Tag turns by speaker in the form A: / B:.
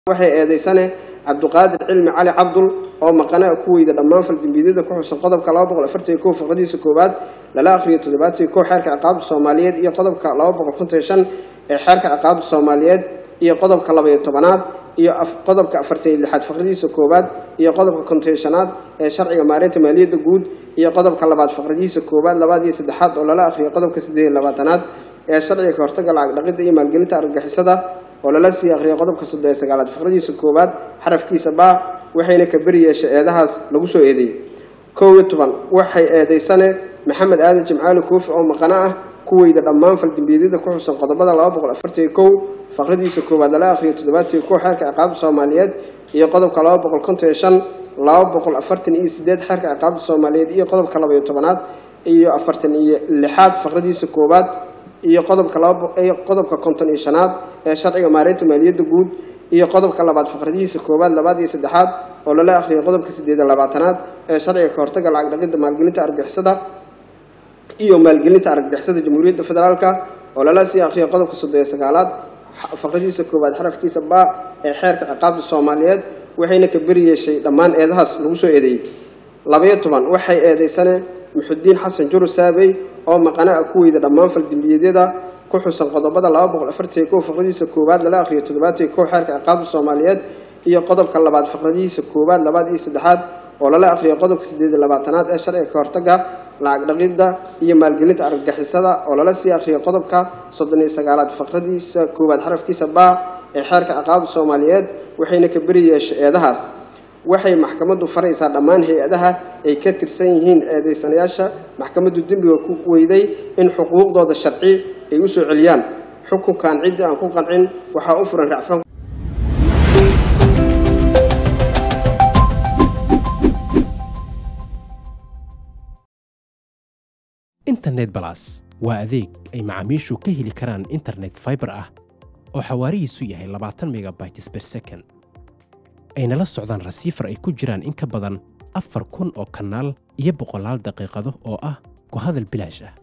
A: waxay eedeysane cabduqaadir cilmi cali cabdul oo maqana ku weyda dhammaan faldambiyadada ku xusan qodobka laba boqol afartan iyo kow faqradiisa koowaad lala akhriyo toddobaatan iyo kow xeerka ciqaabta soomaaliyeed iyo qodobka laba boqol konton iyo shan ee xeerka ciqaabta soomaaliyeed iyo qodobka laba iyo tobanaad iyo qodobka afartan iyo lixaad faqradiisa koowaad iyo qodobka konton iyo shanaad ee sharciga maareynta maaliyadda guud iyo qodobka labaad faqradiisa koowaad labaad iyo saddexaad oo lala akhriyo qodobka siddeed iyo labaatanaad ee sharciga ka hortagga lacag dhaqidda iyo maalgelinta argagixisada oo lala sii akhriyo qodobka soddon iyo sagaalaad faqradiisa koowaad xarafkiisa baa waxayna ka beri yeeshay eedahaas lagu soo eedeeyey kow iyo toban waxay eedeysane maxamed aadan jimcaali koofi oo maqano ah kuweyda dhammaan faldambiyadada ku xusan qodobada laba boqol afartan iyo kow faqradiisa koowaad lala akhriyo toddobaatan iyo kow xeerka ciqaabta soomaaliyeed iyo qodobka laba boqol konton iyo shan laba boqol afartan iyo sideed xeerka ciqaabta soomaaliyeed iyo qodobka laba iyo tobanaad iyo afartan iyo lixaad faqradiisa koowaad iyo qodobka laba iyo qodobka konton iyo shanaad ee sharciga maareynta maaliyadda guud iyo qodobka labaad faqradihiisa koowaad labaad iyo saddexaad oo lala akhriyay qodobka siddeed iyo labaatanaad ee sharciga ka hortagga lacag dhaqidda maalgelinta argagixisada iyo maalgelinta argagixisada jamhuuriyadda federaalka oo lala sii akhriyay qodobka soddon iyo sagaalaad faqradiisa koowaad xarafkiisa baa ee xeerka ciqaabta soomaaliyeed waxayna ka beri yeeshay dhammaan eedahaas lagu soo eedeeyey labayo toban waxay eedeysane muxudiin xasan juru saabey oo maqana ah kuweyda dhammaan faldambiyeedyada ku xusan qodobada laba boqol afartan iyo kow faqradiisa koowaad lala akhriyo toddobaatan iyo kow xeerka ciqaabta soomaaliyeed iyo qodobka labaad faqradihiisa koowaad labaad iyo saddexaad oo lala akhriyo qodobka siddeed iyo labaatanaad ee sharciga ka hortagga lacag dhaqidda iyo maalgelinta argagixisada oo lala sii akhriyo qodobka soddon iyo sagaalaad faqradiisa koowaad xarafkiisa baa ee xeerka ciqaabta soomaaliyeed waxayna ka beri yeeshay eedahaas waxay maxkamaddu faraysaa dhammaan hay-adaha ay ka tirsan yihiin eedeysanayaasha maxkamaddu dembiga ku weyday in xuquuqdooda sharci ay u soo celiyaan xukunkan ciddii aan ku qancin waxaa u furan racfaan
B: internet balas waa adeeg ay macaamiishu ka heli karaan internet fiber ah oo xawaarihiisu yahay labaatan megabytes per second ayna la socdaan rasiifar ay ku jiraan in ka badan afar kun oo kanaal iyo boqolaal daqiiqado oo ah ku hadal bilaash ah